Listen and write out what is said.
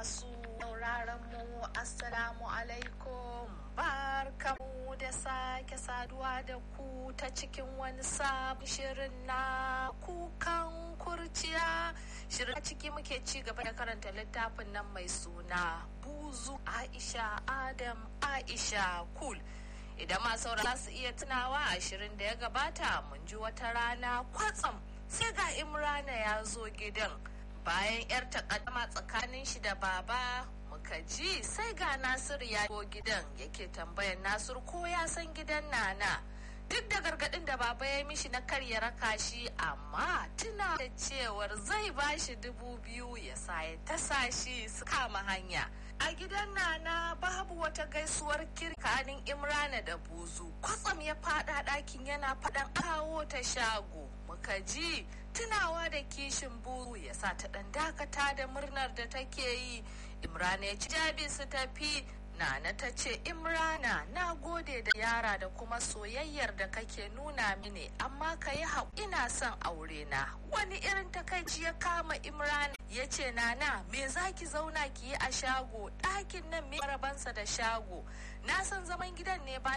masu sauraron mu assalamu alaikum barkamu da sake saduwa da ku ta cikin wani sabon shirin na kukan kurciya shirin a ciki muke ci gaba da karanta littafin nan mai suna buzu aisha adam aisha kul idan ma saurara su iya tunawa ashirin da ya gabata mun ji wata rana kwatsam sai ga imrana ya zo gidan bayan yar takaddama tsakanin shi da baba muka ji sai ga nasiru ya zo gidan yake tambayan nasiru ko ya san gidan nana duk da gargadin da baba ya mishi na karya raka shi amma tuna da cewar zai bashi dubu biyu ya sa ya tasa shi su kama hanya a gidan nana babu wata gaisuwar kirkanin imrana da buzu kwatsam ya fada ɗakin yana faɗan kawo ta shago muka ji tunawa da kishin buru ya sa ta ɗan dakata da murnar da take yi imrana ya ci jabi su tafi Nana ta ce Imrana na gode da yara da kuma soyayyar da kake nuna mini amma ka yi hau ina son aure na wani irin takaici ya kama Imrana ya ce Nana me za ki zauna ki yi a shago ɗakin nan me rabansa da shago na san zaman gidan ne ba